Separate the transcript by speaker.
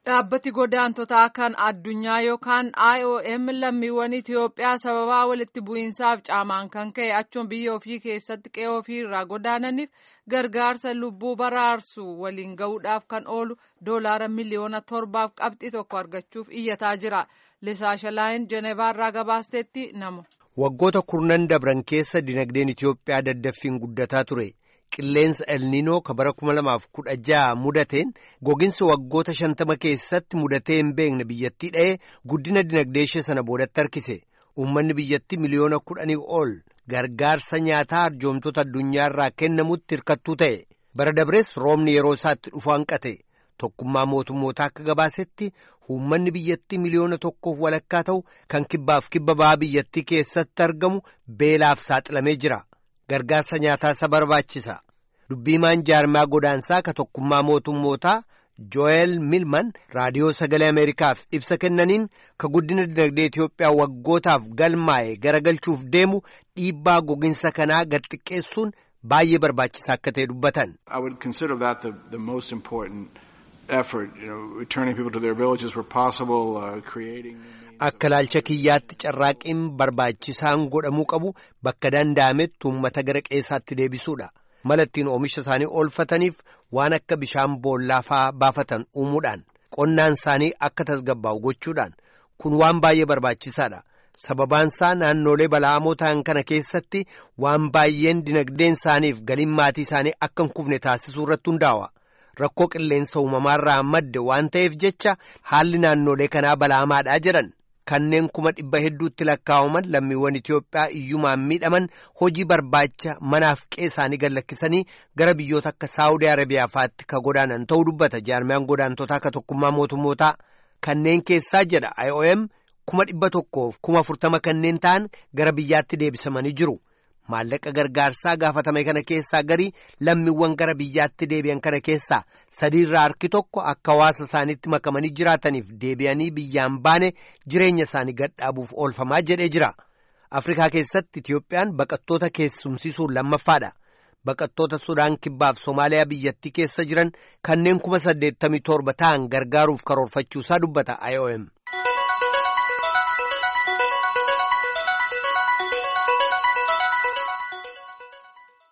Speaker 1: Dhaabbati godaantotaa kan addunyaa yookaan IOM lammiiwwan Itoophiyaa sababaa walitti bu'iinsaaf caamaan kan ka'e achuun biyya ofii keessatti qe'ee ofii irraa godaananiif gargaarsa lubbuu baraarsu waliin ga'uudhaaf kan oolu doolaara miliyoona torbaaf qabxii tokko argachuuf iyyataa jira. Lisaashalaayin Jenevaarraa gabaasteetti nama.
Speaker 2: Waggoota kurnan dabran keessa dinagdeen Itoophiyaa daddaffiin guddataa ture. Qilleensa elniinoo ka bara kuma lamaaf kudha jaha mudateen goginsi waggoota shantama keessatti mudatee hin beekne biyyattii dha'ee guddina dinagdee ishee sana boodatti harkise. Uummanni biyyattii miliyoona kudhanii ol gargaarsa nyaataa arjoomtoota addunyaa irraa kennamutti hirkattuu ta'e. Bara dabrees roobni yeroo isaatti dhufu hanqate. Tokkummaa mootummootaa akka gabaasetti uummanni biyyattii miliyoona tokkoof walakkaa ta'u kan kibbaaf kibba ba'aa biyyattii keessatti argamu beelaaf saaxilamee jira. Gargaarsa nyaataa isa barbaachisa. Dubbiimaan jaarmaa godaansaa ka tokkummaa mootummootaa Joel Milman raadiyoo sagalee Ameerikaaf ibsa kennaniin ka guddina dinagdee Itoophiyaa waggootaaf galmaa'e garagalchuuf deemu dhiibbaa goginsa kanaa gad xiqqeessuun baay'ee barbaachisaa akka ta'e dubbatan. Akka ilaalcha kiyyaatti carraaqiin barbaachisaan godhamuu qabu bakka danda'ametti uummata gara qeessaatti deebisuudha. Mala ittiin oomisha isaanii oolfataniif waan akka bishaan boollaa fa'aa baafatan uumuudhaan qonnaan isaanii akka tasgabbaa'u gochuudhaan kun waan baay'ee barbaachisaadha. Sababaan isaa naannolee bala'amoo ta'an kana keessatti waan baay'een dinagdeen isaaniif galiin maatii isaanii akka hin kufne taasisuu irratti hundaa'a. Rakkoo qilleensa uumamaarraa madde waan ta'eef jecha haalli naannolee kanaa bala'amaadhaa jedhan. Kanneen kuma dhibba hedduutti lakkaa'aman lammiiwwan Itoophiyaa iyyumaan miidhaman hojii barbaacha manaaf qe'ee isaanii gad lakkisanii gara biyyoota akka Saawudii Arabiyaa fa'aatti ka godaanan ta'uu dubbata jaarmiyaan godaantotaa ka tokkummaa mootummootaa kanneen keessaa jedha IOM kuma dhibba tokkoof kuma afurtama kanneen ta'an gara biyyaatti deebisamanii jiru. Maallaqa gargaarsaa gaafatame kana keessaa garii lammiiwwan gara biyyaatti deebi'an kana keessaa sadiirraa harki tokko akka hawaasa isaaniitti makamanii jiraataniif deebi'anii biyyaan baane jireenya isaanii gadhaabuuf oolfamaa jedhee jira. Afrikaa keessatti Itiyoophiyaan baqattoota keessumsiisuun lammaffaadha. Baqattoota Sudaan Kibbaaf Somaaliyaa biyyattii keessa jiran kanneen kuma saddeettamii torba ta'an gargaaruuf karoorfachuusaa dubbata IOM.